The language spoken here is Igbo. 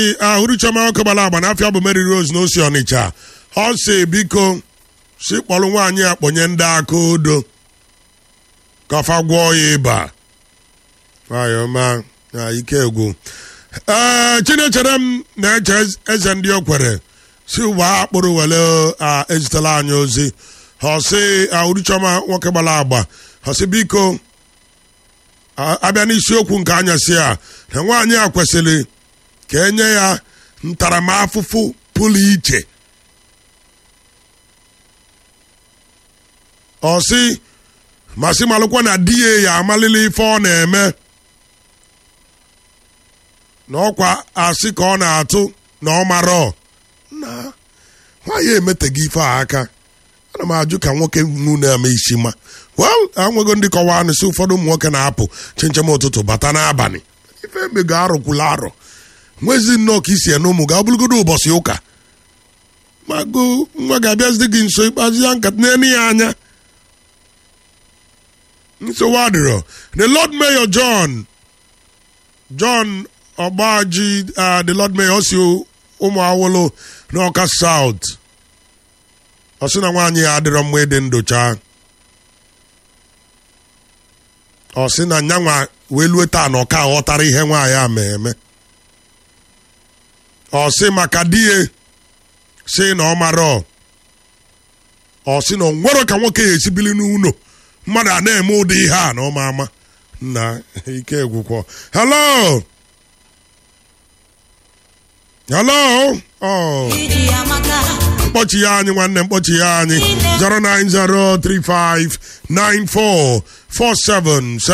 ahụrụ chioma nwoke gbara agba n'afịa bụ Mary Rose na osi Ọnịcha ọ sị biko si kpọrọ nwaanyị a kpọnye ndị aka odo kafa gwọọ ya ịba ayọma na ike egwu ee chinechere m na-eche eze ndị okwere si ụwa akpụrụ were ezitela anyị ozi ọsị ahụrụ chioma nwoke gbara agba ọsị biko abịa n'isiokwu nke anyasị a na nwaanyị a kwesịrị ka enye ya ntaramahụhụ pụrụ iche ọ sị masị malụkwa na di ya ya amalili ife ọ na-eme na ọkwa asị ka ọ na-atụ na ọ marọ na nwaanyị emeteghị ife a aka ana m ajụ ka nwoke nu na-eme isi ma well anwego ndị kọwaa nị sị ụfọdụ ụmụ nwoke na-apụ chinchem ụtụtụ bata n'abalị ife emego arụkwula arọ nwezi nnọọ ka isi ene ụmụ ga ọbụlụgodo ụbọchị ụka mago nwa ga-abịazide gị nso ikpeazụ ya nkata n'elu ya anya nsogbu adịrọ the lord mayor john john ọgbaji the lord mayor si ụmụ awolo n'ọka south ọ sị na nwaanyị ya adịrọ mma ịdị ndụcha ọ sị na nyanwa wee lue taa na ọka ghọtara ihe nwaanyị a ma eme ọ sị maka di ya sị na ọ mara ọ sị na ọ nwere ka nwoke ya esibili n'ụlọ mmadụ a na-eme ụdị ihe a na ọma ama na ike egwukwọ hello hello mkpọchi ya anyị nwanne mkpọchi ya anyị 090359447